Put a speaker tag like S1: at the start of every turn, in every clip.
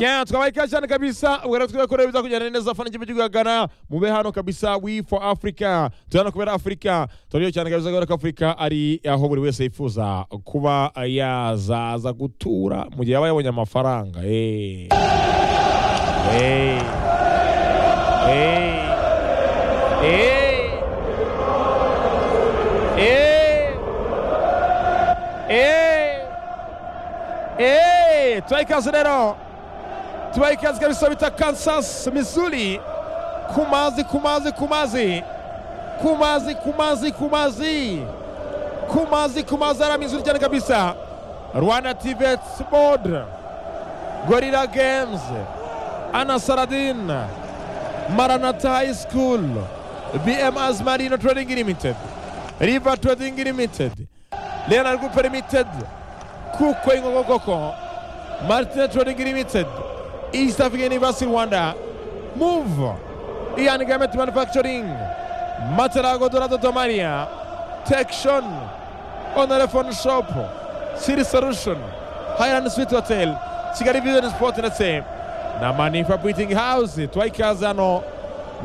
S1: Yeah, tukabaye ikaze cyane kabisa ubwo rero twikore bizakujyana neza fana ikipe cy'igihugu Ghana mube hano kabisa we for Africa turana kubera Africa turiyo cyane kabisa kubera ko Africa ari aho buri wese yifuza kuba yazaza gutura mu gihe yaba yabonye amafaranga eh eh eh eh eh eh eh tubaye ikaze rero tubaye ikaze kabisa bita kansas missouri kumazi kumazi kumazi kumazi kumazi kumazi kumazi kumazi ara missouri cyane kabisa rwanda tivet board gorilla games anasaradin maranata high school bm azmarino trading limited river trading limited leonard group limited kuko ingogo koko martin trading limited East African University Rwanda, Move, Ian Garment Manufacturing, Matarago Dorado Domaria, Texon, Honor Phone Shop, City Solution, Highland Sweet Hotel, Kigali Vision Sport ndetse na Manifa Breathing House, twaikaze hano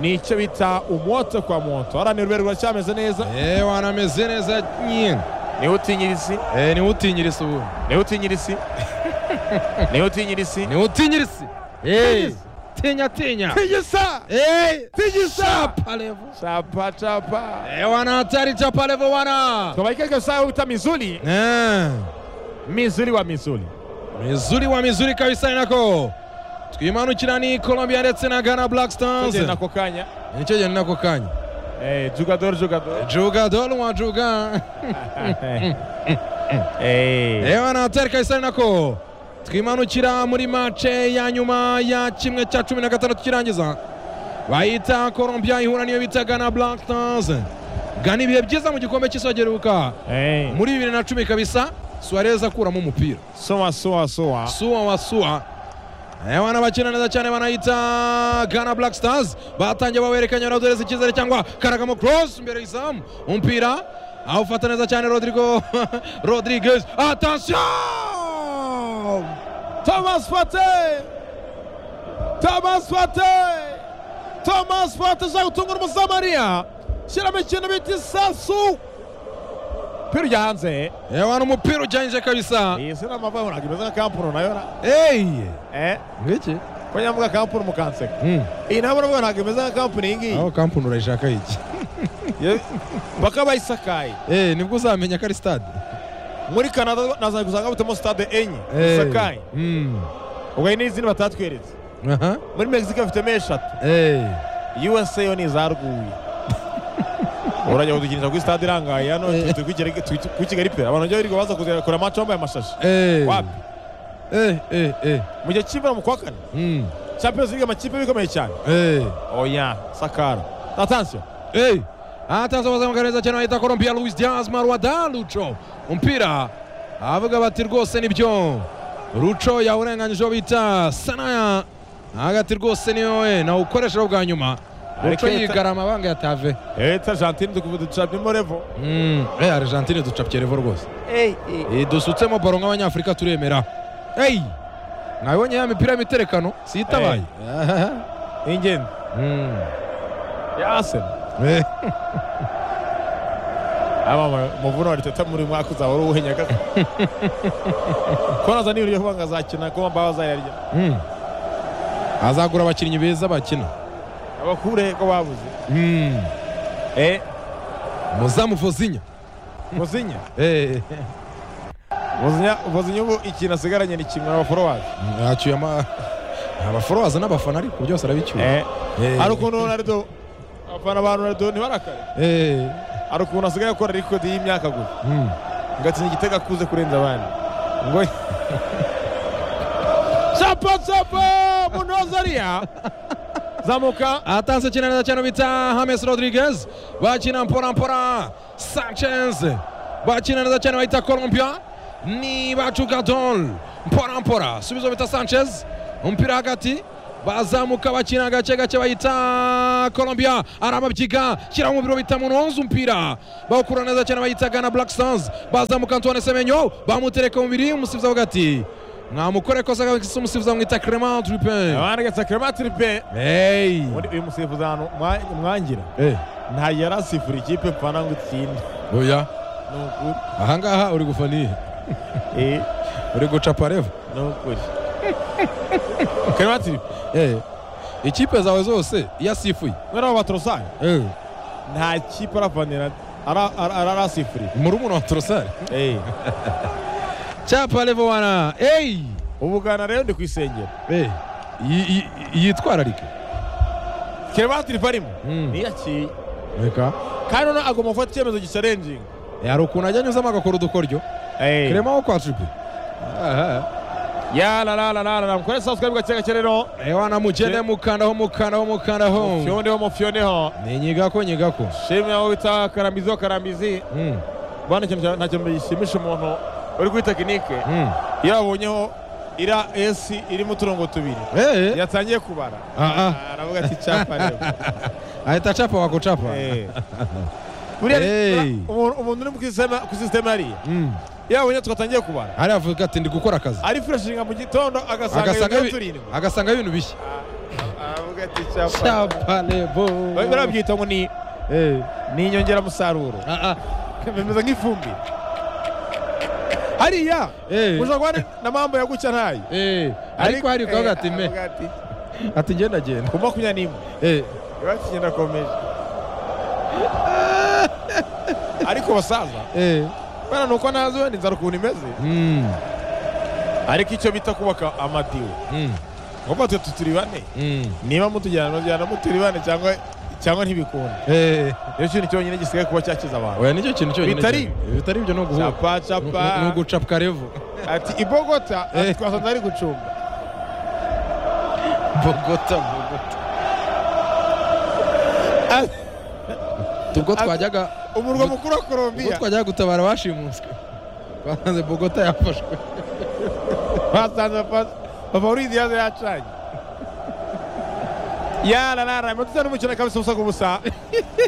S1: ni icyo bita umwoto kwa mwoto haranira uruberwa ruracyameze neza
S2: Eh, wanameze neza nyine
S1: niwe utinyirisi
S2: Eh, niwe utinyirisi ubu
S1: niwe utinyirisi niwe utinyirisi
S2: niwe utinyirisi Eh, tinya tinya
S1: tigisa
S2: Eh,
S1: tigisa
S2: palevo
S1: chapa chapa
S2: Eh, wana hatari cha palevo wana
S1: tukabaye ikaze kabisa aho bita mizuri
S2: Eh,
S1: mizuri wa mizuri
S2: mizuri wa mizuri kabisa inako twimanukira ni colombia ndetse na ghana black stars
S1: tugenda ako kanya
S2: nicyo gihe ni nako kanya
S1: Eh, jugador jugador
S2: jugador wa juga
S1: Eh,
S2: reba natari kabisa ari nako twimanukira muri mace ya nyuma ya kimwe cya cumi na gatandatu kirangiza bayita colombia ihura niyo bita ghana black stars gana ibihe byiza mu gikombe cy'isi giheruka
S1: eh,
S2: muri bibiri na cumi kabisa suarez akuramo umupira
S1: sowa sowa sowa
S2: suwa wa suwa Ewana bakina neza cyane banayita Ghana Black Stars batangiye bawerekanya Rodriguez icyizere cyangwa Karagamo Cross imbere y'izamu umupira awufata neza cyane Rodrigo Rodriguez attention
S1: thomas fate thomas fate thomas fate uza gutungura umusamariya shyiramo ikintu bita isasu pira ujya hanze
S2: Ewana umupira ujyanyije kabisa
S1: iyi si ni amavahura imeze nka kampuro nayo na
S2: hey
S1: eh
S2: ngiki
S1: ko nyamvuga kampuro mukanseka
S2: mm
S1: iyi nabo uravuga ntabwo imeze nka kampuro iyi ngiyi
S2: aho kampuni urayishaka iki
S1: Ye- baka bayisakaye
S2: eh nibwo uzamenya ko ari stade
S1: muri canada naza gusanga butemo stade enye
S2: Eh.
S1: zisakaye
S2: mm
S1: ubwo hari n'izindi batatweretse
S2: aha
S1: muri mexico bafitemo eshatu
S2: eh
S1: usa yo ni izaruguye urajya kudukinira kuri stade irangaye hano twe turi kuri Kigali- turi kuri kigali pera abantu bajya birirwa baza kuzakora amacu bambaye amashashi
S2: eh
S1: wapi
S2: eh eh eh
S1: mu gihe cy'imvura mu kwa kane
S2: mm
S1: champions league amakipe bikomeye cyane
S2: eh
S1: oya sakara atansiyo
S2: Ei, ataza bazamuka neza cyane bahita Colombia Luis Diaz Marwada Lucho umupira avuga bati rwose nibyo Lucho yawurenganyije uwo bita Sanaya hagati rwose niyo we nawukoresha bwa nyuma Lucho
S1: Areke-
S2: yigarama amabanga yatave
S1: eta argentine dukuvuga ducapimo revo
S2: Mm, eh Argentine ducapye revo rwose Eh, dusutsemo baro nk'abanyafurika turemera Ei, mwabonye ya mipira y'imiterekano siyitabaye
S1: ingendo
S2: Mm,
S1: ya asena
S2: eh,
S1: aba muvuno wa riteta muri mwaka uzaba uri uwuhenya gato ko naza niba uriyo vuba ngo azakina ko mbaho azayarya
S2: mm. azagura abakinnyi beza bakina
S1: abakure ko babuze
S2: Mm.
S1: eh
S2: muzamu vozinya
S1: muzinya
S2: Eh,
S1: muzinya muzinya ubu ikintu asigaranye ni kimwe n'abaforowazi
S2: yacyuye ama abaforowaza n'abafana ariko byose arabicyuye
S1: eh hari ukuntu Ronaldo abafana ba Ronaldo ntibarakare
S2: Eh,
S1: hari ukuntu asigaye akora rekodi y'imyaka gusa
S2: mm.
S1: ngatsinda igitego akuze kurenza abandi ngo Chapo chapo munozariya zamuka
S2: atanze kina neza cyane bita hames rodriguez bakina mpora mpora sanchez bakina neza cyane bahita colombia ni bacugadol mpora mpora subizo bita sanchez umupira hagati bazamuka bakina gake gake bahita colombia arababyiga shyiraho umubiri bita munonze umupira bawukura neza cyane bahita gana black stars bazamuka antoine semenyo bamutereka umubiri umusifuzi avuga ati mwamukorekoza kabisa umusifuzi bamwita clement turipin
S1: abanditse kerema tiripe
S2: Hey.
S1: undi uyu musifuzi ahantu mwa- mwangira
S2: Eh.
S1: nta yari asifura ikipe mfana ngo itsinde
S2: oya
S1: ni ukuri
S2: ahangaha uri gufana iyihe
S1: Eh,
S2: uri guca pareva
S1: ni ukuri kerema tiripe
S2: Eh. ikipe zawe zose iyo asifuye
S1: mwene wa batorosari
S2: Eh.
S1: nta kipe aravanira ara- ara- ara- arasifuriye
S2: murumuna wa torosari
S1: Eh,
S2: cya parevo wana eyi
S1: ubu Ghana rero ndi ku isengero
S2: Eh. yi- yi- yitwararike
S1: kerema tiripe arimo
S2: Mm.
S1: niyakiye
S2: reka
S1: kandi noneho agomba gufata icyemezo gicarenjinga
S2: hari ukuntu ajya anyuzamo agakora udukoryo
S1: kerema
S2: kiremaho kwa tripe
S1: yararararara mukore sanzwe bwa cyega cyerero
S2: ewana mugende mukandaho mukandaho mukandaho
S1: fyoneho mu fyoneho
S2: ninyigako nyigako
S1: shimwe aho bita karambizi ho karambizi
S2: Mm,
S1: bwana ikintu cya- nta kintu gishimisha umuntu uri kuri tekinike
S2: mm.
S1: iyo abonyeho ira esi irimo uturongo tubiri
S2: Eh,
S1: yatangiye kubara
S2: Ah, ah.
S1: aravuga ati cyapa rero
S2: ahita acapa wakucapa
S1: Eh. Buriya
S2: Hey.
S1: ni- umuntu umuntu uri mu kisisiteme- ku sisiteme hariya
S2: Mm.
S1: iyo abonye twatangiye kubara
S2: ari avuga ati ndi gukora akazi
S1: ari fureshinga mu gitondo agasanga
S2: Agasanga
S1: iyo
S2: bi-
S1: turindwi
S2: agasanga ibintu bishya
S1: aravuga ati cyapa
S2: caparebo
S1: barabyita ngo ni ni inyongeramusaruro bimeze nk'ifumbire hariya ushobora kuba ari na mambo ya gucya ntayo
S2: ariko hari ukavuga ati me ati ngenda genda
S1: ku makumyabiri n'imwe
S2: Eh,
S1: biba kigenda komeje ariko basaza
S2: eh.
S1: bana ni uko ntazi wenda inzara ukuntu imeze
S2: Mm,
S1: ariko icyo bita kubaka amadiwe
S2: mm,
S1: ngombwa twe tuturi bane
S2: mm.
S1: niba mutujyana mujyana muturi bane cyangwa cyangwa ntibikunda
S2: Eh.
S1: nicyo kintu cyonyine gisigaye kuba cyakiza abantu
S2: oya nicyo kintu cyonyine
S1: Bitari-
S2: cyane. bitari ibyo ni uguhuka
S1: capa
S2: Ni-
S1: capa
S2: ni- ni ugucapwa revo
S1: ati ibogota ati
S2: Eh.
S1: twasanze ari gucumba
S2: bogota bogota
S1: Ati,
S2: ubwo
S1: Ati-
S2: twajyaga
S1: umurwa mukuru wa
S2: ubwo
S1: korombiya
S2: twajyaga gutabara abashimuswe twasanze bogota yafashwe
S1: basanze favorite yaza yacanye yararara amatutsa n'umukino kabisa ubusa ku busa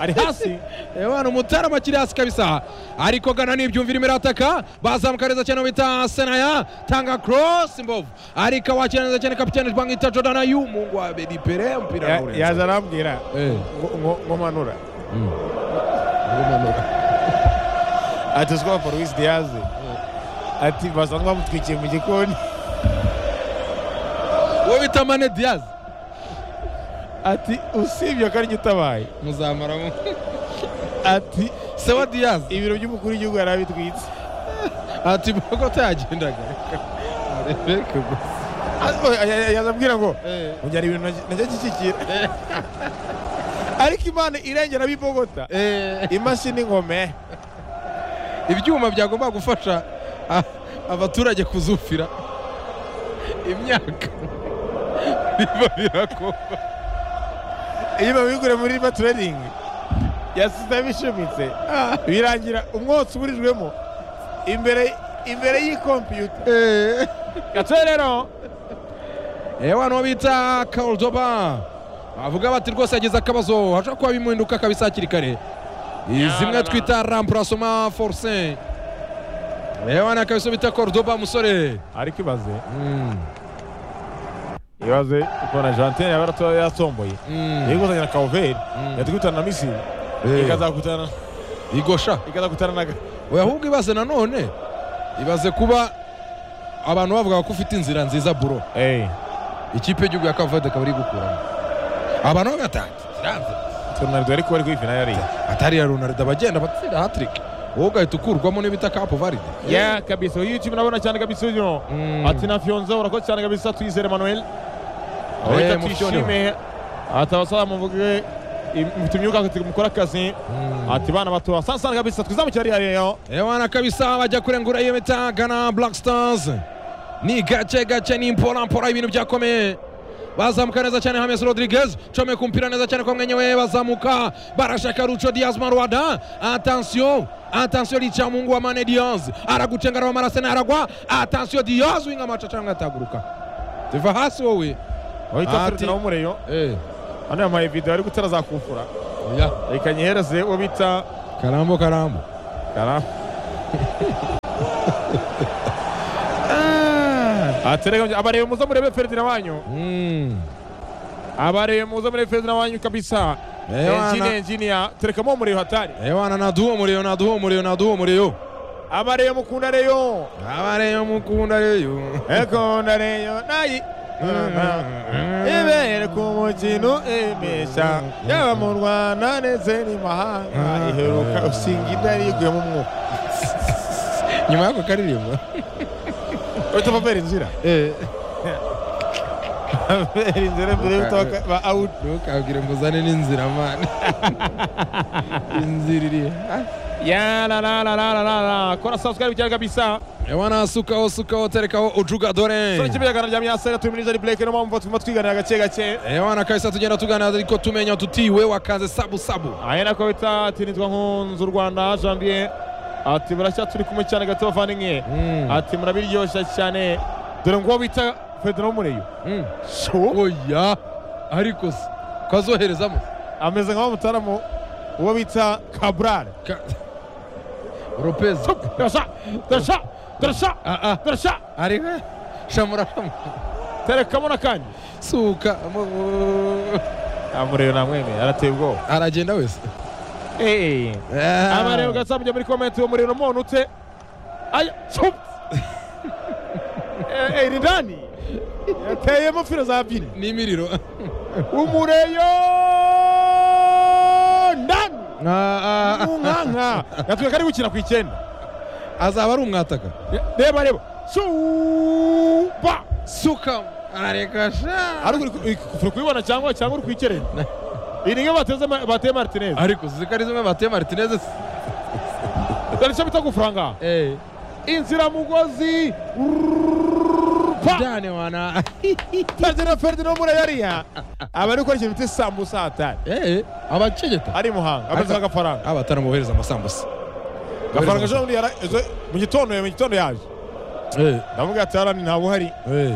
S1: ari hasi
S2: ebana umutarama akiri hasi kabisa ariko gana n'ibyumvira irimo irataka bazamuka neza cyane bita senaya tanga cross mbovu ariko awakira neza cyane kapitene bamwita jordana y'umungu wa bedipere mpira
S1: Ya-
S2: nawurenza.
S1: yaza arambwira
S2: Eh,
S1: ngo- ngo- ngo manura
S2: mm. Ubumanura.
S1: ati siko favorite yaze ati basanzwe bamutwikiye mu gikoni
S2: uwo bita mane diaz
S1: ati usibye ko ari gitabaye
S2: muzamaramo
S1: ati
S2: sewa diaz
S1: ibiro by'umukuru w'igihugu yari abitwitse
S2: ati bogota yagendaga reka gusa
S1: Ati- oya, ya- ya- yaza ambwira ngo
S2: Eh.
S1: unjyana ibintu najya- najya gishyikira ariko imana irengera ab'ibogota
S2: Eh,
S1: imashini ngome
S2: ibyuma byagomba gufasha a- abaturage kuzufira imyaka biba birakorwa
S1: iyo babigure muri riba tureningi yasize bishumitse birangira umwotsi uburijwemo imbere imbere y'ikompiyuta gatwe rero
S2: ewa nuwo bita kaldoba avuga bati rwose yagize akabazo hashobora kuba bimuhinduka kabisa hakiri kare zimwe twita rampurasoma forse ewa ni akabiso bita kordoba musore
S1: ariko ibaze
S2: Mm,
S1: ibaze ukabona jantine yaba yaratoye- yatomboye
S2: mm,
S1: iri kuzanira kawuveri
S2: Mm.
S1: yatwikutana na misiri
S2: Eh.
S1: ikazakutana
S2: igosha
S1: ikazakutana na Ga-
S2: oya ahubwo ibaze nanone ibaze kuba abantu bavuga ko ufite inzira nziza buro
S1: Eh,
S2: ikipe y'igihugu ya kavode ikaba iri gukuramo abantu bagatanga kiranze
S1: Ronaldo ariko bari kuri finali yari
S2: atari ya ronaldo abagenda batsinda hatiriki wowe ugahita ukurwamo n'ibita kapu varide
S1: ya kabisa uyu YouTube nabona cyane kabisa uyu
S2: Mm.
S1: ati na Fionza urakoze cyane kabisa twizere Emmanuel
S2: Eh,
S1: reka
S2: mu
S1: twishime ati abasaba muvuge im- mfite imyuka ati mukora akazi ati bana bato sana sana kabisa twizamukira hariya rero
S2: ewana kabisa bajya kurengura iyo bita gana black stars ni gake gake ni mpora mpora ibintu byakomeye bazamuka neza cyane hames rodriguez comeka umupira neza cyane kwa mwenye we bazamuka barashaka ruco diaz marwada atansiyo atansiyo rica mungu wa mane diaz aragucenga araba marasena aragwa atansiyo diaz winga maca cyangwa ataguruka tuva hasi wowe
S1: wahita
S2: Ati-
S1: turutira wo mureyo
S2: eh,
S1: hano yamaye video ari gutera zakufura
S2: ya
S1: reka nyihereze uwo bita
S2: karambo karambo
S1: Kara.
S2: Ah,
S1: atereka abarebe muze murebe Ferdinand wanyu
S2: Mm.
S1: abarebe muze murebe Ferdinand wanyu kabisa
S2: Eh,
S1: engineer
S2: wana.
S1: engineer terekamo murebe hatari
S2: ewana naduwo omuliro naduwo omuliro naduwo omuliro
S1: abarebe mukunda reyo
S2: abareyo mukunda leyo
S1: ekunda reyo nayi ibere ku mukino emesha yaba mu rwanda ndetse n'imahanga iheruka usinga idarigwe mu mwuka
S2: nyuma y'ako karirimbo
S1: uhita vavera inzira vavera inzira mbere y'uko baka- ba out
S2: ntukabwire mbuzane n'inzira mani inzira iri
S1: yarararararara kora subscribe cyane kabisa
S2: ewana sukaho sukaho terekaho
S1: sore
S2: ujugadore
S1: kibiyagana rya myasera turi muri zari blake niyo mpamvu turimo twiganira gake gake
S2: ewana kabisa tugenda tuganira ariko tumenya tutiwe wakaze sabu sabu
S1: aya nako bita ati nitwa nkunzi u rwanda janvier ati buracya turi kumwe cyane gato bavandimwe
S2: Mm.
S1: ati murabiryoshya cyane dore ngo bita federo mureyo
S2: Mm. oya ariko se kazoherezamo
S1: ameze nka wa mutaramu uwo bita kaburare
S2: Ka- lopez
S1: turasha turasha turasha
S2: Ah, ah.
S1: turasha
S2: ariwe shamura shamura.
S1: terekamo n'akanya
S2: suka mu-
S1: amureba namwemeye arateye ubwoba
S2: aragenda wese
S1: abareba ugasa mujya muri komenti uwo muriro umuntu ute aya cup Eh, eh, ni ndani yateyemo filo za bine
S2: n'imiriro
S1: umureyo ndani munkanka yatwe kari gukina ku icyenda
S2: azaba ari umwataka
S1: reba reba cuba
S2: suka areka sha
S1: ariko uri ku- uri kubibona cyangwa cyangwa uri kuyikerera iyi ni nka bateze ma- bateye martinez
S2: ariko ziko ari zimwe bateye martineze se.
S1: dore icyo bita gufaranga
S2: Eh,
S1: inziramugozi pa
S2: dane wana
S1: Ferdinand Ferdinand muri yariya aba ari gukora ikintu bita isambusa hatari
S2: Eh, abacegeta
S1: ari muhanga amaze agafaranga
S2: abataramuhereza amasambusa
S1: agafaranga ejo bundi yara- ejo- mu gitondo mu gitondo yaje
S2: Eh,
S1: ndavuga ati harani ntabwo uhari
S2: eh.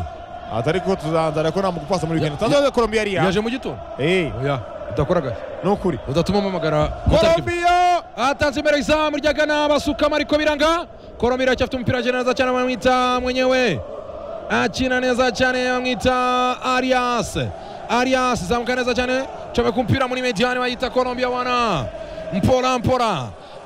S1: atari ko tuzanzara ko namugupasa muri weekend
S2: Ya-
S1: tanzania Colombia yariya
S2: yaje mu gitondo
S1: eh
S2: oya utakoraga
S1: ni ukuri
S2: udatuma mpamagara mutariki
S1: Colombia
S2: atanze mbere izamu rya gana basukama ariko biranga koromira cyafite umupira agenda neza cyane bamwita mwenyewe akina neza cyane bamwita arias arias zamuka neza cyane cobe ku mpira muri mediane bayita colombia wana mpora mpora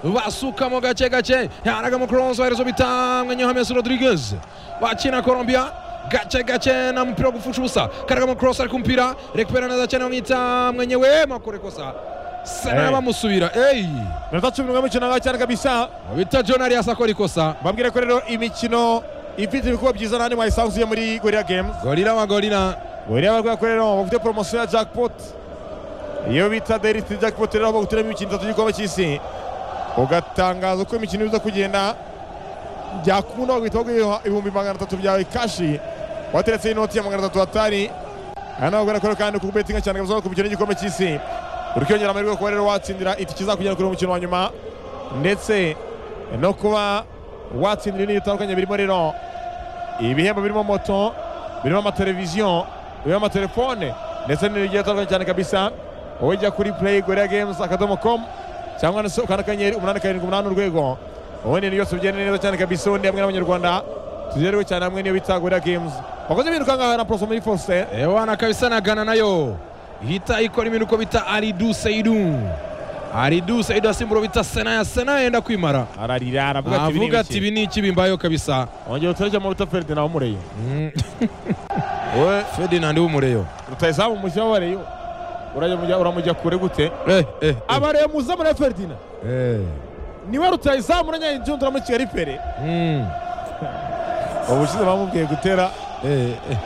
S2: basukamo gake gake yaragamo cross baherezo bita mwenyewe hames rodriguez bakina colombia gake gake na mpira wo gupfusha ubusa karagamo cross ari ku mpira rekupera neza cyane bamwita mwenyewe makore kosa sena
S1: Hey.
S2: bamusubira eyi
S1: minota cumi n'umwe y'umukino ngaho cyane kabisa
S2: bita john arias akora ikosa
S1: bambwire ko rero imikino ifite ibikorwa byiza nandi mwayisanzuye muri gorilla games
S2: gorira wa gorira
S1: buriya barwayi ko rero bafite poromosiyo ya jackpot iyo bita deriti jackpot rero bagutiramo imikino itatu y'igikombe cy'isi ugatangaza uko imikino iza kugenda byakunda bagahita baguha ibihumbi magana atatu byawe kashi wateretse inoti ya magana atatu hatari aha nawe ubwo rero kandi kuko betinga cyane kabisa ku mikino y'igikombe cy'isi urikiyongera amahirwe yo kuba rero watsindira itike izakugera kuri uwo mukino wa nyuma ndetse no kuba watsindira ibintu bitandukanye birimo rero ibihembo birimo moto birimo amateleviziyo birimo amatelefone ndetse n'ibintu bigiye bitandukanye cyane kabisa wowe jya kuri play gorilla games akadomo com cyangwa se ukanda akanyenyeri umunani karindwi umunani urwego ubundi ibintu byose bigenda neza cyane kabisa ubundi hamwe n'abanyarwanda tugerewe cyane hamwe n'iyo bita gorilla games bakoze biruka ngaho na porosomeri fose
S2: ewana kabisa na gana nayo ihita ikora ibintu uko bita aridu seidu aridu seidu asimbura bita senaya senaya yenda kwimara
S1: ararira aravuga ati
S2: avuga ati
S1: biri
S2: ibi ni iki bimbayeho kabisa
S1: ongera utareke amavuta feride nawe umureyo
S2: Mm,
S1: wowe
S2: ferdinand w'umureyo
S1: rutayizamu mushyira wabareyo urajya mujya- uramujya kure gute
S2: Eh, eh, eh,
S1: abareyo muza muri ferdina
S2: eh.
S1: niwe rutayizamu uranyayinjundura muri kigali pere
S2: Mm,
S1: ubushize bamubwiye gutera
S2: eh, eh,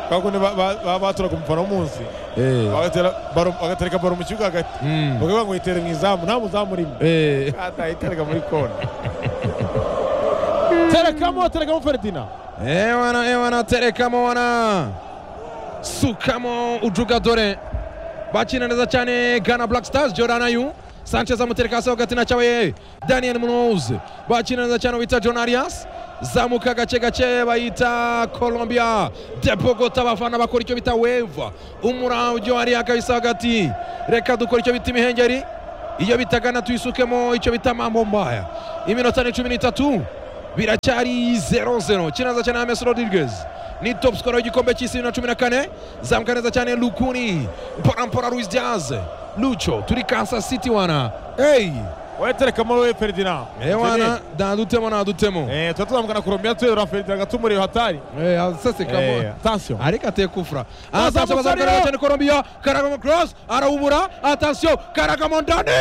S1: kakundi baba baturaga umufana w'umunsi
S2: eh,
S1: bagatera baro- bagatereka baro mu kibuga hagati
S2: mm,
S1: bakavuga ngo yitere mu izamu nta muzamu urimo
S2: eh.
S1: atayitereka muri kona terekamo terekamo ferdina
S2: ewana ewana terekamo wana sukamo ujugadore bakina neza cyane ghana black stars jordan ayu sanchez amutereka hasi hagati na cyawe daniel munoz bakina neza cyane bita john arias zamuka gake gake bayita colombia debogota abafana bakora icyo bita weva umuravyo hariya kabisa hagati reka dukora icyo bita imihengeri iyo bitagana tuyisukemo icyo bita mambo mbaya iminota ni cumi n'itatu biracyari 0-0 kinaza cyane James Rodriguez ni top scorer w'igikombe cy'isi bibiri na cumi na kane zamuka neza cyane Lukuni Mpora Luis Diaz Lucho turi Kansas City wana hey
S1: wetereka muri we Ferdinand
S2: eh wana nadutemo nadutemo
S1: eh tuba tuzamuka na Colombia tuyora Ferdinand gatumuriye hatari
S2: eh sasa
S1: eh
S2: kama
S1: attention
S2: ariko ateye kufura
S1: Azamuka
S2: azamuka
S1: ariyo.
S2: neza cyane Colombia Karagamo cross arawubura atasiyo Karagamo ndani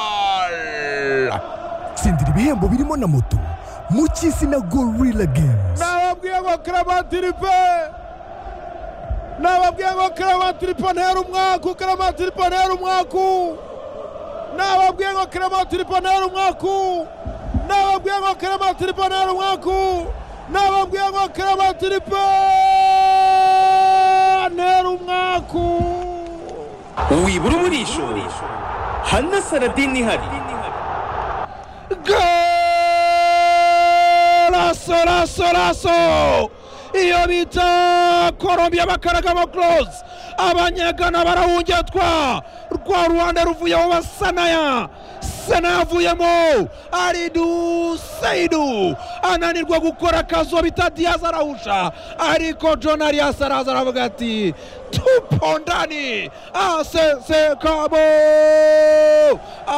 S2: goal
S3: tsindira ibihembo birimo na moto mu cy'isi na gorilla games
S1: nababwiye ngo Clementiripe nababwiye ngo Clementiripe ntera umwaku Clementiripe ntera umwaku nababwiye ngo Clementiripe ntera umwaku nababwiye ngo Clementiripe ntera umwaku nababwiye ngo Clementiripe ntera umwaku
S4: wibura umurisho hana saradini ihari
S2: golaso laso laso iyo bita colombia bakaragamo close abanyagana barawungetwa rwa ruhande ruvuyeho basanaya sanaya avuyemo aridu seidu ananirwa gukora akazo bita diyazi arawusha ariko john arias araza aravuga ati tupo ndani asese kabo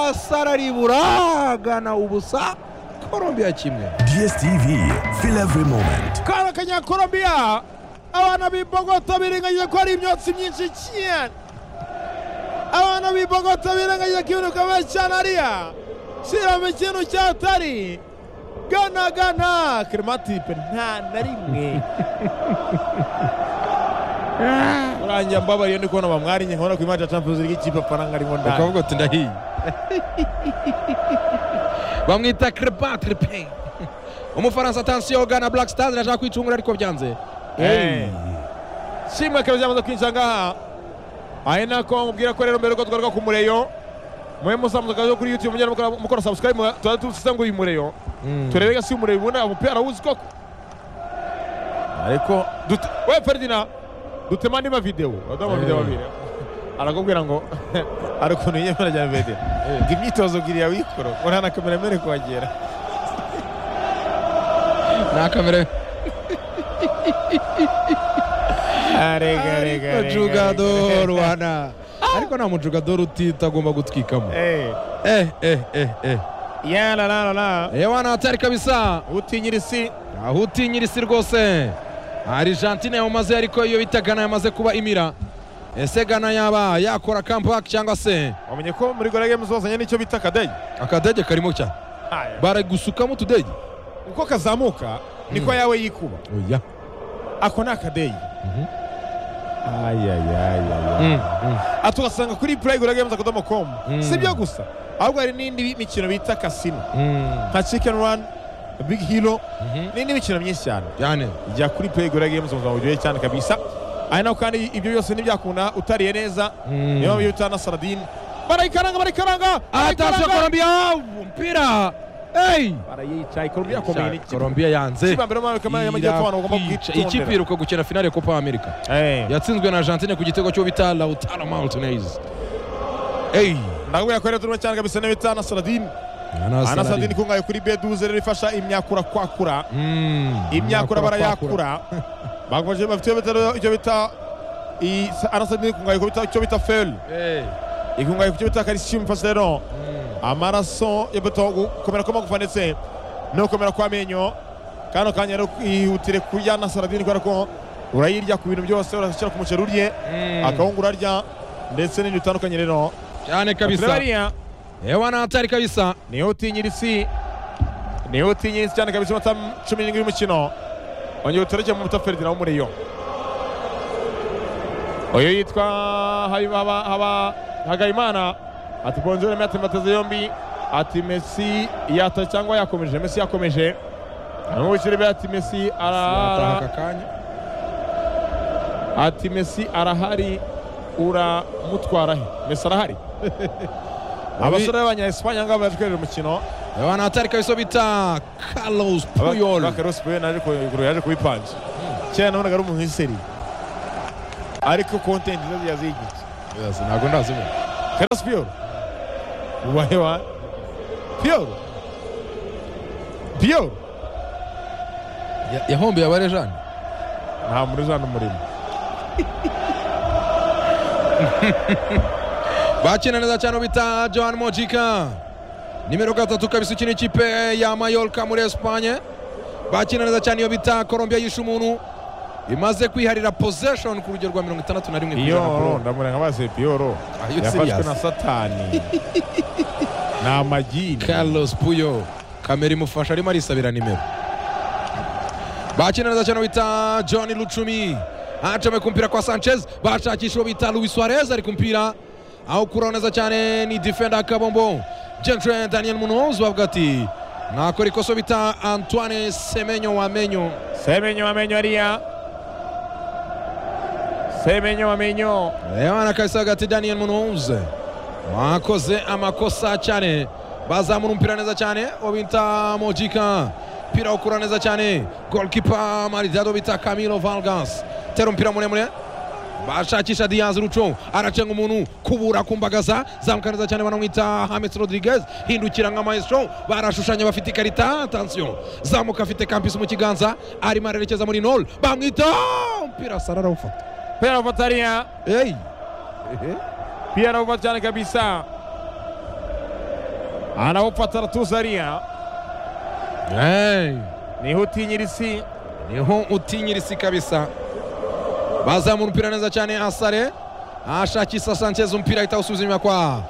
S2: asararibura gana ubusa colombia kimwe
S3: dstv fill every moment
S1: kano kanyakorombia abana b'i bogota birengagije ko hari imyotsi myinshi cyane abana b'i bogota birengagije ko ibintu bikomeye cyane hariya shyiramo ikintu cyatari gana gana kirimatipe nta na rimwe urangiye mbabariye ndi kubona bamwariye nkabona ku imari ya champions league ikipe amafaranga arimo ndani
S2: ukavuga uti ndahiye bamwita crepatre pe umufaransa atansiyo gana black stars irashaka kwicungura ariko byanze
S1: Eh. shimwe akaba ryamaze kwinjira ngaha ari nako mubwira ko rero mbere yuko twagaruka ku mureyo mwe musamuze akazi ko kuri youtube mujyana mukora- mukora subscribe mu- tuba tuvuze ngo uyu mureyo turebe gasi umureyo ubona umupira awuzi koko ariko dute- we ferdina dutema niba videwo adamu videwo abiri arakubwira ngo ari ukuntu yiyemera rya vede ngo imyitozo giriya wikoro ngo nta na kamera mbere kuhagera
S2: nta kamera
S1: arega arega
S2: ariko
S1: arega,
S2: jugador
S1: arega.
S2: wana ariko nta mujugador utitagomba gutwikamo
S1: Eh,
S2: eh eh eh eh
S1: ya la la la la
S2: eh wana atari kabisa
S1: utinyira isi
S2: aho utinyira isi rwose argentine yawumaze ariko iyo bita gana yamaze kuba imira ese gana yaba yakora comeback cyangwa se
S1: wamenye ko muri gora games bazanye n'icyo bita akadeyi
S2: akadege karimo cyane bari gusukamo utudege
S1: uko kazamuka niko yawe yikuba
S2: oya
S1: ako ni akadeyi
S2: Mm, mm.
S1: ati ugasanga kuri purayigura games akadomo komu
S2: Mm.
S1: si byo gusa ahubwo hari n'indi mikino bita kasino
S2: Mm,
S1: nka chicken run big hero
S2: mhm.
S1: n'indi mikino myinshi cyane
S2: yani
S1: jya kuri purayigura games ubuzima buryoshye cyane kabisa ari naho kandi ibyo byose ntibyakunda utariye neza
S2: Mm.
S1: niyo mpamvu utana saradine barayikaranga barayikaranga
S2: atashye colombia umupira Hey!
S1: barayicaye colombia yakomeye n'ikipe
S2: colombia yanze
S1: kibambere mu kamere y'amajyepfo abantu bagomba
S2: Irakwica.
S1: kwitondera
S2: ikipe iheruka gukina finale ya copa america
S1: Eh.
S2: yatsinzwe na argentine ku gitego cyo bita lautaro martinez Hey!
S1: ndakubwira ko rero turimo cyane kabisa n'ibita anasaradini anasaradini
S2: Anasadini.
S1: ikungahaye kuri beduze rero ifasha imyakura kwakura
S2: Mm,
S1: imyakura
S2: kwakura.
S1: barayakura bagufashije bafite icyo bita rero- icyo bita iyi anasaradini ikungahaye ku bita- icyo bita feri
S2: Hey!
S1: ikungahaye ku cyo bita kalisiyumu ifasha rero amaraso y'imbuto gukomera kw'amagufa ndetse no gukomera kw'amenyo kano kanya rero ihutire kurya anasaradini kubera ko urayirya ku bintu byose urashyira ku muceri urye
S2: Mm.
S1: akawunga urarya ndetse n'ibintu bitandukanye rero
S2: cyane kabisa
S1: bariya
S2: ewana atari kabisa
S1: niyo utinyira isi niyo utinyira isi cyane kabisa iminota cumi n'irindwi y'umukino ongera utereke mu mutaferdina wo muri yo uyu yitwa Habi- Haba- Haba- hagayimana ati bonjore mete mbateze yombi ati mesi yata cyangwa yakomeje mesi yakomeje hanyuma w'ikirere ati mesi
S2: Yataha
S1: ara
S2: aka kanya
S1: ati mesi arahari uramutwara he mesi arahari abasore b'abanya Espanye ngaho baje kureba umukino
S2: ewana atari kabisa bita carlos puyol
S1: bakarosi pe naje kugura yaje kubipanja kera nabonaga ari umuntu w'iseri ariko kontenti zo yazigitse
S2: ntabwo ndazibona
S1: Carlos Fiore. Ubaye wa Fiore. Fiore.
S2: Ya- yahombeye abarejani
S1: Nta muri za n'umurimo.
S2: bakina neza cyane bita Joan Mojica nimero gatatu kabisa ukina ikipe ya Mallorca muri Espagne bakina neza cyane iyo bita Colombia yishe umuntu imaze kwiharira possession ku rugero rwa mirongo itandatu na rimwe ku ijana kuri
S1: Piyoro
S2: uwo.
S1: ndamureka base Piyoro
S2: Are you
S1: yafashwe
S2: serious?
S1: na Satani. Ni amagini.
S2: Carlos Puyo kamera imufasha arimo arisabira nimero bakina neza cyane bita John Lucumi acame kumpira kwa Sanchez bashakisha uwo bita Luis Suarez ari kumpira aho kuraho neza cyane ni defender akabombo Jensen Daniel Munoz bavuga ati nakora ikosa bita Antoine Semenyo Wamenyo
S1: Semenyo amenyo ariya. Semenyo amenyo.
S2: Lewana kabisa hagati Daniel Munoz wakoze amakosa cyane bazamura umupira neza cyane uwo bita Mojika umupira ukura neza cyane goalkeeper Maridado bita Camilo Vargas tera umupira muremure bashakisha Diaz Rucho aracenga umuntu kubura kumbagaza zamuka neza cyane banamwita James Rodriguez hindukira nka maestro barashushanya bafite ikarita attention zamuka afite Campus mu kiganza arimo arerekeza muri nol bamwita umupira Sarara ufata
S1: Pera ufata ariya.
S2: hey.
S1: Pia anaofa cyane kabisa. Anaufata aratuza ariya.
S2: Hey,
S1: Niho utinyira isi.
S2: niho utinyira isi kabisa bazamura umupira neza cyane asare ashakisha Sanchez umupira ahita awusubiza inyuma kwa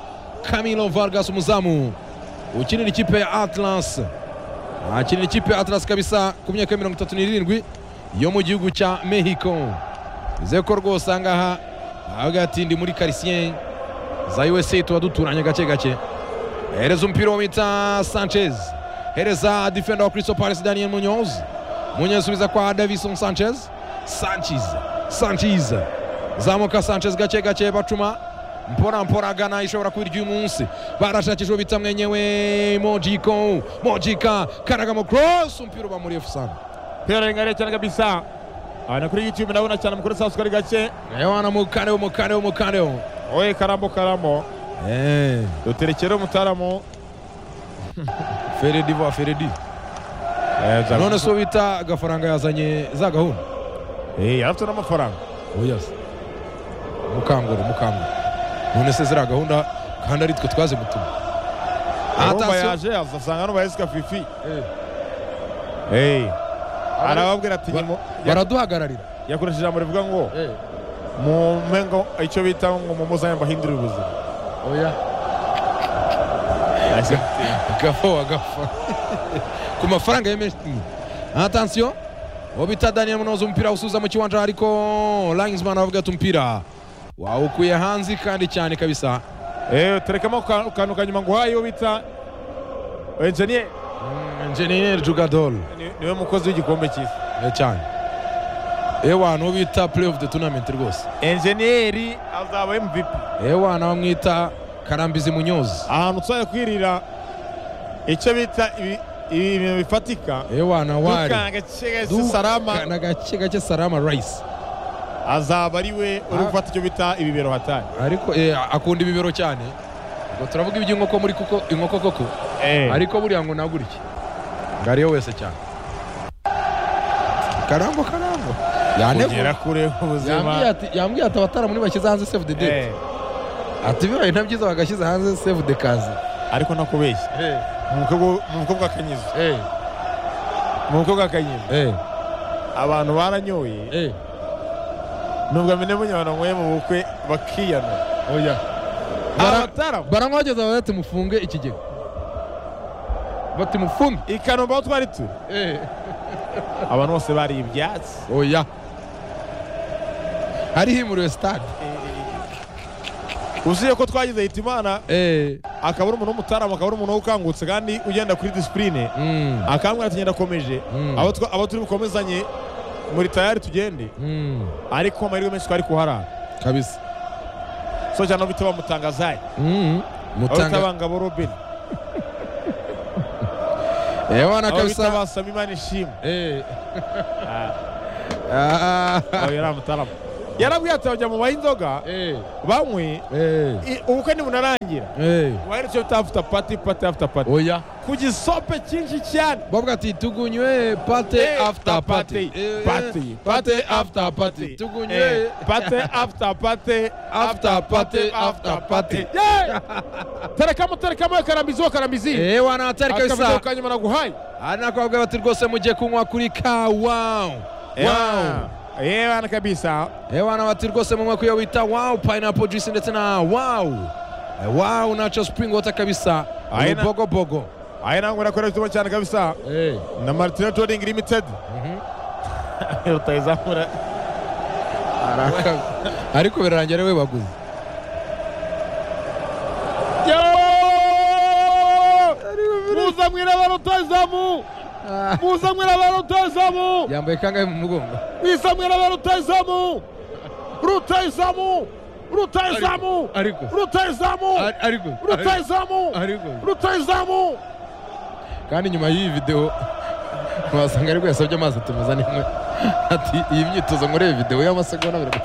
S2: Camilo Vargas umuzamu ukinira ikipe ya Atlas akinira ikipe ya Atlas kabisa ku myaka ya mirongo itatu n'irindwi yo mu gihugu cya Mexico bize ko rwose aha ngaha avuga ati ndi muri quartier za USA tuba duturanye gake gake hereza umupira wo bita Sanchez hereza defender wa Crystal Palace Daniel Munoz munyesubiza kwa davison sanchez sanchez sanchez zamuka sanchez gake gake bacuma mpora mpora gana ishobora kuba iry'umunsi barashakishwa bita mwenyewe mojiko mojika karagamo cross umupira uba muri efusani
S1: Pia arengariye cyane kabisa. Ana kuri YouTube ndabona cyane mukuru sasa kuri gake.
S2: ewana mukareo mukareo mukareo
S1: Oye karambo karambo.
S2: Eh,
S1: Duterekere umutaramu.
S2: feredi va feredi
S1: Eh, za-
S2: none so bita agafaranga yazanye za gahunda
S1: Eh, yari afite n'amafaranga.
S2: oyazi mukanguru mukanguru none se ziriya gahunda kandi ari twe twaze gutuma
S1: Urumva
S2: Attention.
S1: yaje azasanga n'ubayesika fifi.
S2: Eh.
S1: Eh. Arababwira ati
S2: Ba-
S1: nyimo.
S2: baraduhagararira
S1: Yakoresheje ijambo rivuga ngo mu mpengo icyo bita ngo mumuzanye mbahindurire ubuzima.
S2: oya gafo wagafa ku mafaranga ya menshi atansiyo uwo bita daniel munoza umupira usuza mu kiwanja ariko langsman avuga ati umupira wawukuye hanze kandi cyane kabisa
S1: Eh, terekamo ka- kantu kanyuma nguhaye uwo bita engineer
S2: Mm, engineer jugadol
S1: ni- niwe mukozi w'igikombe cy'isi
S2: Eh, cyane ewana uwo bita play of the tournament rwose
S1: enjeniyeri azaba mvp
S2: ewana bamwita karambizi munyozi
S1: ahantu tuzajya kwirira icyo bita ibi- ibi- ibintu bifatika
S2: ewana wari
S1: dukanga gake
S2: Du-
S1: salama
S2: na gake gake salama rice
S1: azaba ari we uri
S2: Ah.
S1: gufata icyo bita ibibero hatari
S2: ariko eh, akunda ibibero cyane ubwo turavuga iby'inkoko muri kuko inkoko koko ariko buriya ngo nagurike ngo ariyo wese cyane karambo karambo
S1: kugera
S2: yandegura
S1: kure
S2: yambwiye
S1: ubuzima
S2: ati yambwiye ati abataramuni bashyize hanze save the date
S1: Eh,
S2: ati bibaye nta byiza bagashyize hanze save the kazi
S1: ariko ntakubeshya mu mukobwa- mu mukobwa akanyizo mu mukobwa akanyizo abantu baranyoye nubwo amene bunyabananyweye mu bukwe bakiyanura
S2: oya
S1: abataramu
S2: baramwageza bari ati mufunge ikigega bati mufunge
S1: i kanombe aho twari turi
S2: Eh.
S1: abantu bose bari ibyatsi
S2: oya hariho imuriwe stade
S1: usibye ko twagize hita imana
S2: Eh.
S1: akaba ari umuntu w'umutaramu akaba ari umuntu ukangutse kandi ugenda kuri disipurine
S2: Mm.
S1: akambwira ati ngenda akomeje
S2: Mm.
S1: abo twa- abo turi bukomezanye muri tayari tugende
S2: Mm.
S1: ariko amahirwe menshi twari kuharara
S2: kabisa
S1: so cyane aho bita bamutangazaye
S2: Mm.
S1: aho bita
S2: mutanga
S1: bangabo robin
S2: ewana
S1: aho bita
S2: kabisa
S1: basama imana ishimwe
S2: Eh.
S1: Ah,
S2: Ah.
S1: oya yari amutaramu yarabwiye ati bajya mu baha inzoga
S2: Eh,
S1: banywe
S2: eh,
S1: i- ubukwe nibunarangira
S2: eh.
S1: waherutse ufite after party party after party
S2: oya
S1: ku gisope cyinshi cyane
S2: bavuga ati tugunywe pate
S1: Eh,
S2: after pate
S1: party, party, party
S2: after pate tugunywe
S1: Eh, party after party
S2: After party, after party.
S1: Yeah! terekamo terekamo karambizi wo karambizi
S2: Eh, wanahatari
S1: aka video
S2: kabisa
S1: kanyuma naguhaye
S2: ari nakubabwira bati rwose mugiye kunywa kuri ka wow wow
S1: yewe ana kabisa
S2: Eh, wana bati rwose munywa kuyo bita wow pineapple juice ndetse na wow Eh, wow nacho spring water kabisa
S1: Aina-
S2: urubogobogo
S1: aya nangu nakorera ibituma cyane kabisa
S2: Eh,
S1: na martina touring limited utayizamura
S2: ariko birarangira ari we baguze
S1: muza mwira abantu utayizamu muza mwira abantu utayizamu
S2: yambaye kangahe mu mugongo
S1: biza mwira abantu utayizamu rutayizamu rutayizamu
S2: Ariko- ariko-
S1: rutayizamu
S2: Ari- ariko ariko-
S1: rutayizamu
S2: ariko
S1: rutayizamu
S2: kandi nyuma y'iyi videwo wasanga ariko yasabye amazi atumiza n'imwe ati iyi myitozo nkoreye videwo y'amasegonda abiri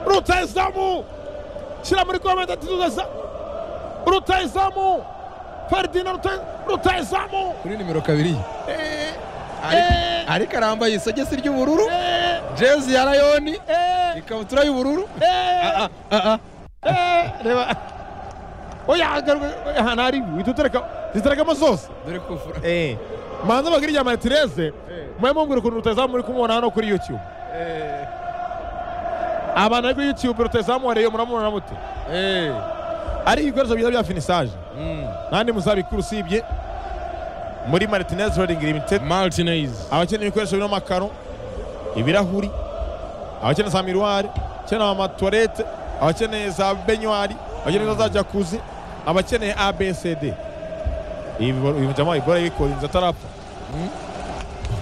S1: rutayizamu shyira muri komenti ati rutayizamu rutayizamu ferdina Rutayi- rutayizamu
S2: kuri nimero kabiri ye.
S1: Eh,
S2: Ariko-
S1: eh,
S2: ariko arambaye isogisi ry'ubururu
S1: eh,
S2: jezi ya rayoni
S1: eh,
S2: ikabutura y'ubururu
S1: eh.
S2: Ah, ah, ah.
S1: Eh, reba oya garuka ahantu hari witutereka ziterekamo zose
S2: dore kufura
S1: manza bagiri rya maritireze mwe mumbwira ukuntu rutazamu muri kumubona hano kuri youtube abantu bari kuri youtube rutazamu wareye muramubona mute
S2: Eh,
S1: ari ibikoresho byiza bya finisaje
S2: mm.
S1: ntandi muzabikuru usibye muri maritinez roding limited
S2: martinez
S1: abakeneye ibikoresho birimo amakaro ibirahuri abakeneye za miruwari abakeneye amatuwarete abakeneye za benywari abakeneye za jakuzi abakeneye abcd ibijyamo ibora yikorinze atarapfa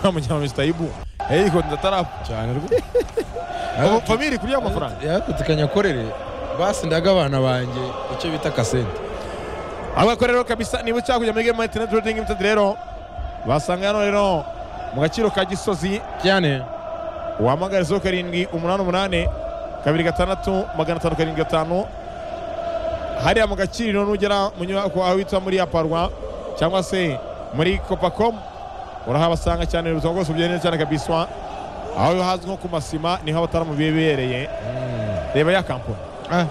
S1: amujyamo misita ibu yikorinze atarapfa
S2: cyane
S1: ubu
S2: rwose
S1: famiri kurya amafaranga
S2: yakutikanya akorere basindaga abana banjye icyo bita kasente
S1: abakora rero kabisa niba ushaka kujya muri gemu interineti rodingi limitedi rero basanga hano rero mu gaciro ka gisozi
S2: cyane
S1: wahamagara zeru karindwi umunani umunani kabiri gatandatu magana atanu karindwi gatanu hariya mu gaciro nugera mu nyubako aho witwa muri aparwa cyangwa se muri copacomu urahabasanga cyane ubuzima bwose bugenda neza cyane kabiswa aho hazwi nko ku masima niho abataramu bibereye reba ya kampani
S2: ah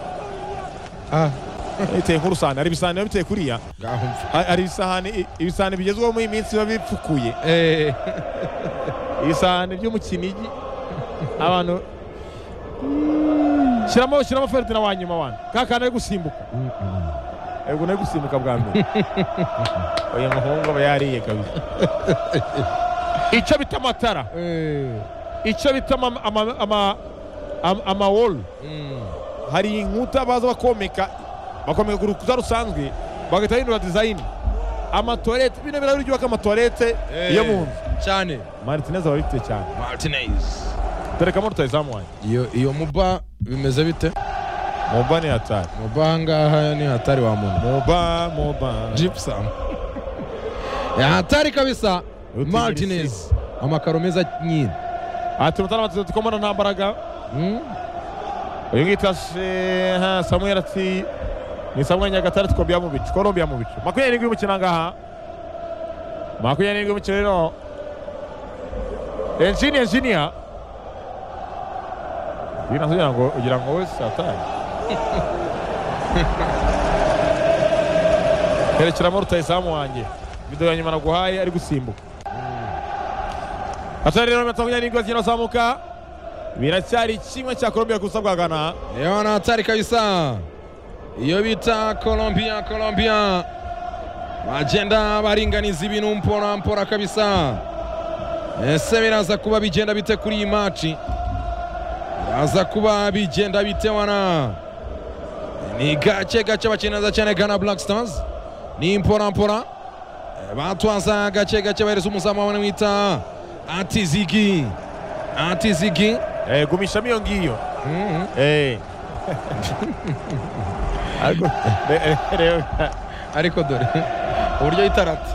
S2: ah
S1: biteye nk'urusahane hari ibisahane biba biteye kuriya
S2: ngaho mfa
S1: Ha- hari ibisahane ibisahane bigezweho muri iyi minsi biba bipfukuye
S2: eh
S1: ibisahane byo mu kinigi abantu shyiramo shyiramo ferdina wa nyuma wana ka kantu ari gusimbuka yego nari gusimbuka bwa mbere uyu muhungu aba yariye kabisa icyo bita amatara
S2: eh
S1: icyo bita ama- ama- ama- ama- amawolu
S2: mm.
S1: hari inkuta baza bakomeka bakomeka ku rukuta rusanzwe bagahita bahindura dizayini amatoilette bino birahuri byubaka amatoilette yo mu nzu
S2: cyane
S1: maritinez aba abifite cyane
S2: martinez
S1: terekamo rutayizamu wanjye
S2: iyo iyo muba bimeze bite
S1: mumba ni hatari
S2: muba ngaha ni hatari wa muntu
S1: muba muba
S2: gypsum Ya hatari kabisa
S1: Utigiri
S2: martinez amakaro meza nyine
S1: ati mutara batizo tukomana nta mbaraga
S2: Mm,
S1: uyu ngita ha samuel ati ni samuel nyagatare twobya mu bicu korombya mu bicu makumyabiri n'indwi y'umukino ngaha makumyabiri n'indwi y'umukino rero enjini enjiniya bino kugira ngo ugira ngo wese atari herekeramo rutayisamu wanjye video ya nyuma naguhaye ari gusimbuka atari rero makumyabiri n'indwi bakina bazamuka biracyari kimwe cya korombya gusa bwa gana
S2: iyo ni hatari kabisa iyo bita colombia colombia bagenda baringaniza ibintu mpora mpora kabisa ese biraza kuba bigenda bite kuri iyi maci biraza kuba bigenda bite wana ni gake gake bakineza cyane gana black stars ni mpora mpora Eh, batwaza gake gake bahereza umuzamu wabo bamwita atizigi atizigi
S1: Eh, gumishamo iyo ngiyo
S2: Mhm.
S1: Eh. Ariko- re- re- reba.
S2: ariko dore uburyo yitarata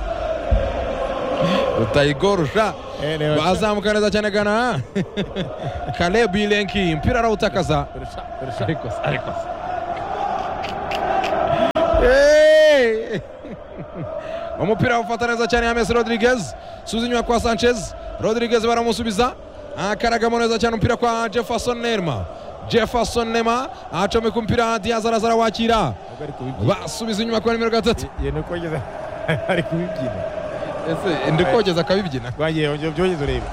S2: utayigorusha
S1: Eh, leo-
S2: bazamuka neza cyane gana kalebu ilenki mpira arawutakaza
S1: Birusha, birusha.
S2: ariko se, ariko se. Hey! umupira awufata neza cyane James Rodriguez subiza inyuma kwa Sanchez Rodriguez baramusubiza akaragamo neza cyane umupira kwa Jefferson Nema Jefferson Nema acomeka umupira Diaz araza arawakira
S1: Ntabwo ari kubibyina.
S2: basubiza inyuma kwa nimero gatatu
S1: Ye- ni uko ngeze- ari kubibyina
S2: ese ndi kogeza akabibyina
S1: rwangiye ongera ubyongeze urebe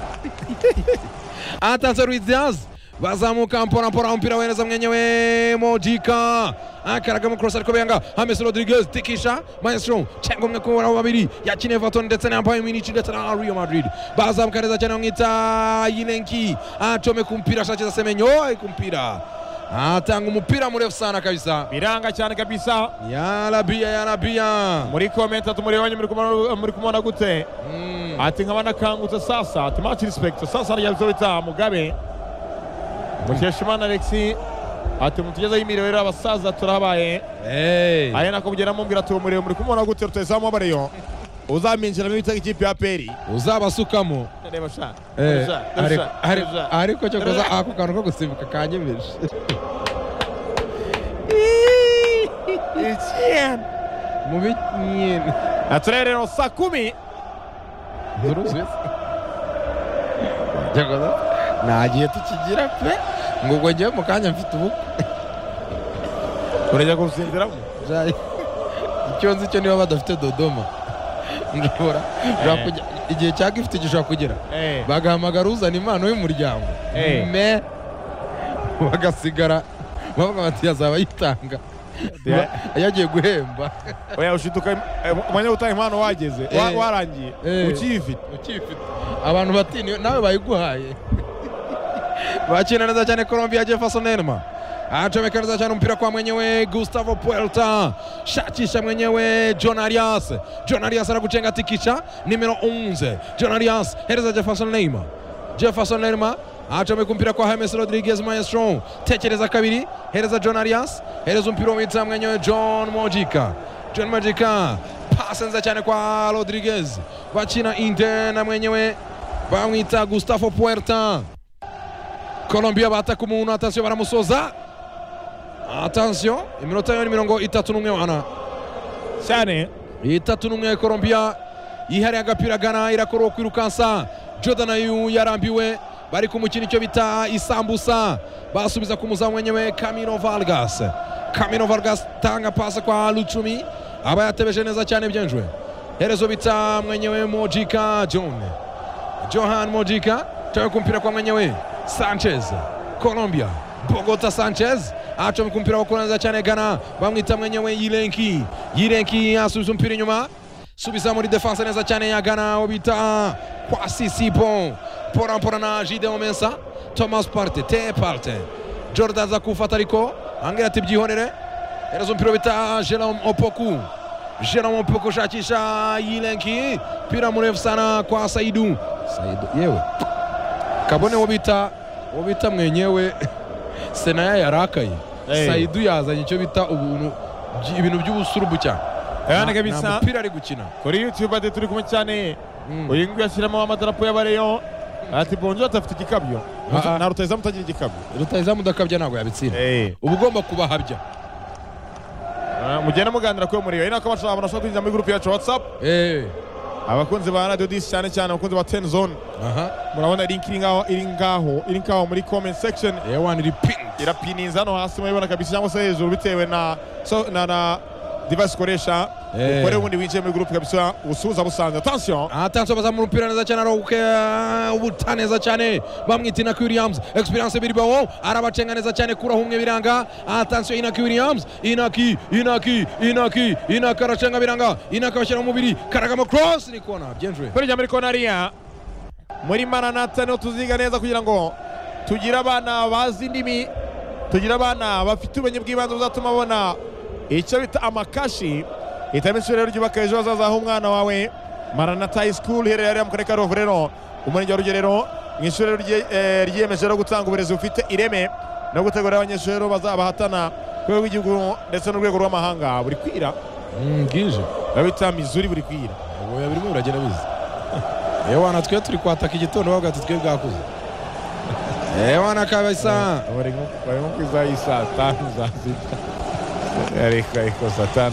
S2: atanze Luis Diaz bazamuka mpora mpora umupira weneza mwenyewe Mojika akaraga mu cross ariko benga James Rodriguez tikisha Maestro cyangwa umwe kubura babiri yakine Everton ndetse na Bayern Munich ndetse na Real Madrid bazamuka neza cyane bamwita Yilenki acome ku mpira ashakira Semenyo oy ku mpira atanga umupira murefu sana kabisa
S1: biranga cyane kabisa
S2: yarabia yarabia
S1: muri komenti ati muribanye muri kumubona- muri kumubona gute
S2: Mm.
S1: ati nkaba nakangutse sasa ati much respect sasa ryabizobita mugabe mukeshimana alexi ati mutugezeho imiriro rero abasaza turabaye
S2: hey.
S1: aya nako mugera mubwira ati uwo muriro muri kumubona gute rutayizamu abareyo uzaminjiramo ibitego ikipe ya peri
S2: uzabasukamo
S1: reba sha
S2: Eh,
S1: reba sha,
S2: ariko-
S1: reba sha, reba sha.
S2: ariko- ariko cyo kuza ako kantu ko gusimbuka kanyemeje mubi nyine
S1: na turere rero saa kumi
S2: nturuzuye se nta gihe tukigira pe ngo ubwo njyewe mu kanya mfite ubukwe
S1: urajya gusinziramo
S2: Jai. icyo nzi cyo niba badafite dodoma ndabura ushobora kujya- igihe cya gifite gishobora kugera
S1: Eh,
S2: bagahamagara uzana impano y'umuryango
S1: Eh.
S2: me bagasigara bavuga bati yazaba yitanga
S1: Ya-
S2: yagiye guhemba
S1: oya ushiduka im- eh, umwanya w'utaha impano wageze wa-
S2: Eh.
S1: warangiye
S2: Eh.
S1: ukiyifite
S2: ukifite abantu batini nawe bayiguhaye bakina neza cyane Colombia Jefferson Enema acomeka neza cyane umupira kwa mwenyewe Gustavo Puerta shakisha mwenyewe John Arias John Arias anakuchenga tikisha nimero 11 John Arias hereza Jefferson Neymar Jefferson Neymar acomeka umupira kwa James Rodriguez Maestro tekereza kabiri hereza John Arias hereza umupira wita mwenyewe John Mojica John Mojica pasa neza cyane kwa Rodriguez bakina Inter na mwenyewe bamwita Gustavo Puerta Colombia bataka umuntu atansiyo baramusoza atansiyo iminota yo ni mirongo itatu n'umwe wana
S1: cyane
S2: itatu n'umwe Colombia yihariye agapira gana irakora kwirukansa Jordan ayu yarambiwe bari kumukina icyo bita isambusa basubiza ku muzamu wenyewe Camino Vargas Camino Vargas tanga pasi kwa Lucumi aba yatebeje neza cyane byenjwe herezo bita mwenyewe Mojika John Johan Mojica tawe kumpira kwa mwenyewe Sanchez Colombia Bogota Sanchez acha kumpira wa kuranza cyane Ghana bamwita mwenyewe Yirenki Yirenki asubiza umupira inyuma subiza muri defense neza cyane ya Ghana obita kwa Sisipo pora pora na Gideon Mensa Thomas Partey Te Partey Jordan za kufata ariko angira ati byihorere herezo umupira bita Jerome Opoku Jerome Mpoko shakisha Yilenki mpira mrefu sana kwa Saidu. Saidu yewe kabone wobita wobita mwenyewe Senaya yarakaye
S1: Eh.
S2: Saidu yazanye icyo bita ubuntu by- ibintu by'ubusurubu cyane
S1: Ayane
S2: Nta-
S1: kabisa.
S2: nta mupira ari gukina
S1: kuri youtube ati turi kumwe cyane
S2: Mm.
S1: uyu nguyu ashyiramo amadarapo y'abareyo ati bonjo atafite igikabyo
S2: Ah, ah.
S1: na rutayizamu utagira igikabyo
S2: rutahizamu udakabya ntabwo yabitsinda uba ugomba kubahabya
S1: Ah, mugenda muganira kuri uwo muriro ari nako abashaka- abantu bashobora kwinjira muri gurupe yacu whatsapp
S2: Eh,
S1: abakunzi ba radio dis cyane cyane abakunzi ba ten zone
S2: aha
S1: murabona link iri ngaho iri ngaho iri ngaho muri comment section
S2: A1 iri pink
S1: irapiniza hano hasi murabibona kabisa cyangwa se hejuru bitewe na so, na na device ukoresha
S2: Eh.
S1: ukore ubundi winjiye muri gurupe kabisa usuhuza busanze attention
S2: atanso bazamura umupira neza cyane arawuka ubuta neza cyane bamwita inaki williams experience biribawo arabacenga neza cyane kuraho umwe biranga atansiyo inaki williams inaki inaki inaki inaki aracenga biranga inaki abashyira mu mubiri karagamo cross ni kona byenjwe
S1: kuri muri konariya muri maranata niho tuziga neza kugira ngo tugire abana bazi indimi tugire abana bafite ubumenyi bw'ibanze buzatuma babona icyo bita amakashi hitamo ishuri rero ryubaka ejo hazaza h'umwana wawe maranata high school iherereye hariya mu karere ka rubavu rero umurenge wa rugerero mu ishuri rero rye- eh, ryiyemeje rero gutanga uburezi bufite ireme no gutegura abanyeshuri rero bazabahatana ku rwego rw'igihugu ndetse n'urwego rw'amahanga buri kwira
S2: bwije
S1: babita mizuri buri kwira
S2: ubuya birimo biragenda biza ewana twe turi kwataka igitondo bavuga ati twe bwakuze ewana kabisa
S1: barimo barimo kwizaho iyi saa tanu za sita ariko ariko saa tanu